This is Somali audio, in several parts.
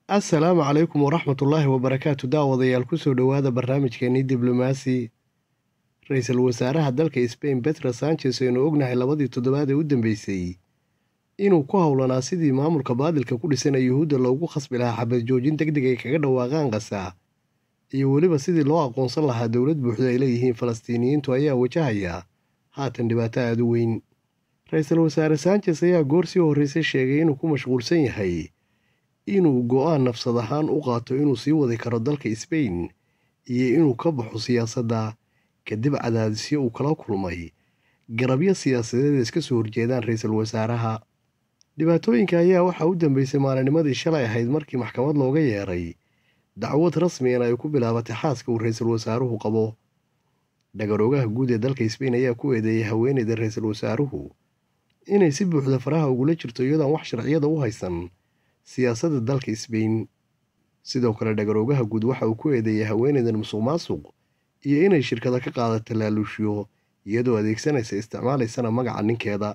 assalaamu calaykum waraxmatullaahi wabarakaatu daawadayaal kusoo dhowaada barnaamijkeenii diblomaasi ra-iisul wasaaraha dalka sbain betro sanchez aynu ognahay labadii toddobaad ee u dambeysay inuu ku howlanaa sidii maamulka baadilka ku dhisana yuhuudda loogu khasbi lahaa xabad joojin deg deg ay kaga dhawaaqaan qasa iyo weliba sidii loo aqoonsan lahaa dowlad buuxda ay leeyihiin falastiiniyiintu ayaa wajahaya haatan dhibaato aada u weyn ra-iisul wasaare sanchez ayaa goor sii horreysay sheegay inuu ku mashquulsan yahay inuu go-aan nafsad ahaan u qaato inuu sii wadi karo dalka sbain iyo inuu ka baxo siyaasadda kadib cadaadisyo uu kala kulmay garabyo siyaasadeed iska soo horjeedaan ra-iisul wasaaraha dhibaatooyinka ayaa waxaa u dambeysay maalinimadii shalay ahayd markii maxkamad looga yeeray dacwad rasmigan ay ku bilaabatay xaaska uu ra-iisul wasaaruhu qabo dhagaroogaha guud ee dalka sbain ayaa ku eedeeyay haweeneyda ra-iisul wasaaruhu inay si buuxda faraha ugula jirto iyadoon wax sharciyada u haysan siyaasadda dalka sbain sidoo kale dhagaroogaha guud waxa uu ku eedeeyay haweeneydan musuq maasuq iyo inay shirkada ka qaadato laaluushyo iyadoo adeegsanaysa isticmaalaysana magaca ninkeeda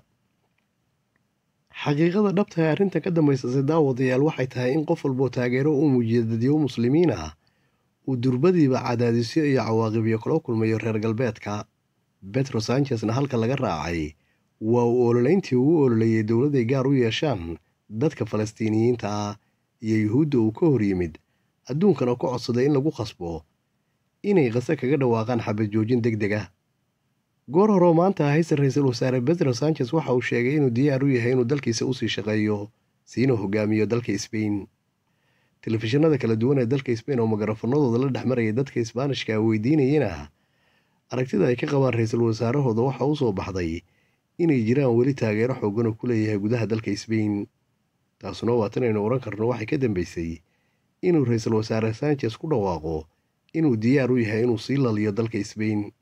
xaqiiqada dhabta ee arrintan ka dambaysase daawadayaal waxay tahay in qof walboo taageero u muujiya dadyo muslimiin ah uu durbadiiba cadaadisyo iyo cawaaqibyo kala kulmayo reer galbeedka betro sanchesna halka laga raacay waa uu ololeyntii ugu ololeeyay dowladday gaar u yeeshaan dadka falastiiniyiinta ah iyo yuhuudda uu ka hor yimid adduunkana ku codsaday in lagu khasbo inay qase kaga dhawaaqaan xabad joojin deg deg ah goor horeo maanta ahayse ra-iisul wasaare betro sanchez waxa uu sheegay inuu diyaar u yahay inuu dalkiisa usii shaqeeyo siina hogaamiyo dalka sbain telefishinada kala duwan ee dalka sbain oo magarafanadooda la dhex maraya dadka isbaanishka weydiinayana aragtida ay ka qabaan ra-iisul wasaarahooda waxa u soo baxday inay jiraan weli taageero xoogan oo ku leeyahay gudaha dalka sbain taasuna waa tan aynu odhan karno waxay ka dambeysay inuu ra-iisul wasaare sanchez ku dhawaaqo inuu diyaar u yahay inuu sii laliyo dalka sbain